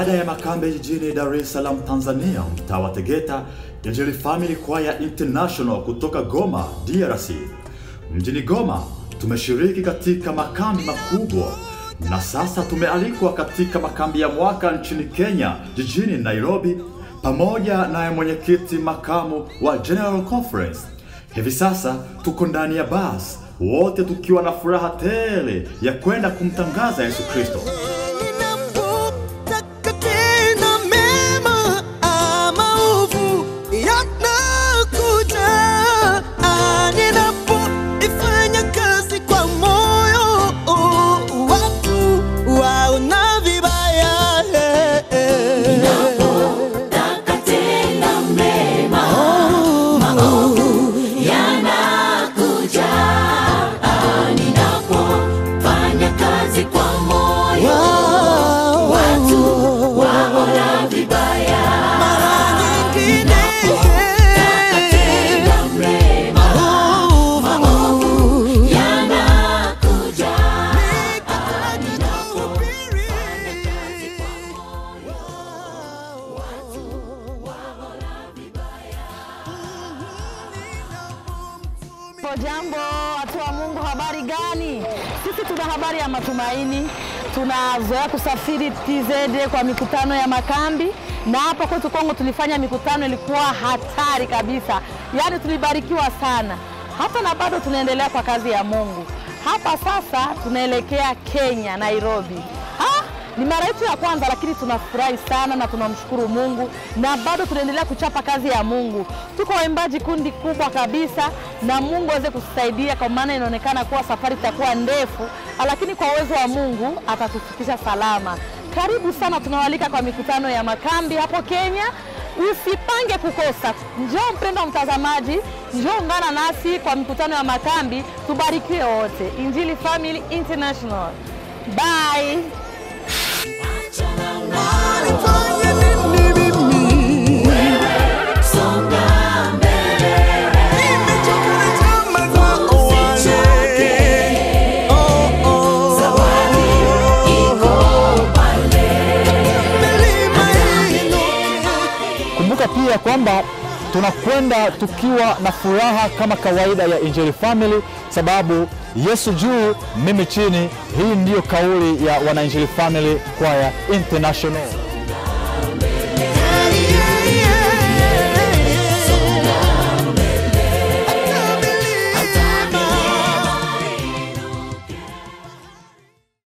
ibada ya makambi jijini Dar es Salaam, Tanzania, mtaa wa Tegeta, Injili Family Choir International kutoka Goma, DRC. Mjini Goma tumeshiriki katika makambi makubwa na sasa tumealikwa katika makambi ya mwaka nchini Kenya, jijini Nairobi, pamoja na mwenyekiti makamu wa General Conference. Hivi sasa tuko ndani ya basi, wote tukiwa na furaha tele ya kwenda kumtangaza Yesu Kristo. Ninapotaka tena mema ama ovu yanakuja, Ah, ninapoifanya kazi kwa moyo, watu waona vibaya. Taka tena mema, maovu yanakuja. Ah, Ninapofanya kazi kwa moyo, watu waona vibaya. Nyingine, Tena mema, maovu yanakuja. Jambo watu wa Mungu, habari gani? Sisi tuna habari ya matumaini. Tunazoea kusafiri TZ kwa mikutano ya makambi, na hapa kwetu Kongo tulifanya mikutano ilikuwa hatari kabisa, yaani tulibarikiwa sana, hata na bado tunaendelea kwa kazi ya Mungu. Hapa sasa tunaelekea Kenya, Nairobi. Ah, ni mara yetu ya kwanza, lakini tunafurahi sana na tunamshukuru Mungu na bado tunaendelea kuchapa kazi ya Mungu. Tuko waimbaji kundi kubwa kabisa, na Mungu aweze kutusaidia, kwa maana inaonekana kuwa safari itakuwa ndefu, lakini kwa uwezo wa Mungu atatufikisha salama. Karibu sana, tunawalika kwa mikutano ya makambi hapo Kenya. Usipange kukosa. Njoo mpendwa mtazamaji, njoo ungana nasi kwa mikutano ya makambi, tubarikiwe wote. Injili Family International. Bye. nifanye nini mimi? Songa mbele, Nimechoka na tamaa za wale. Oh, oh. zawadi iko pale. Milima inuke. Kumbuka pia kwamba tunakwenda tukiwa na furaha kama kawaida ya Injili Family, sababu Yesu juu, mimi chini. Hii ndiyo kauli ya Wanainjili Family Choir International.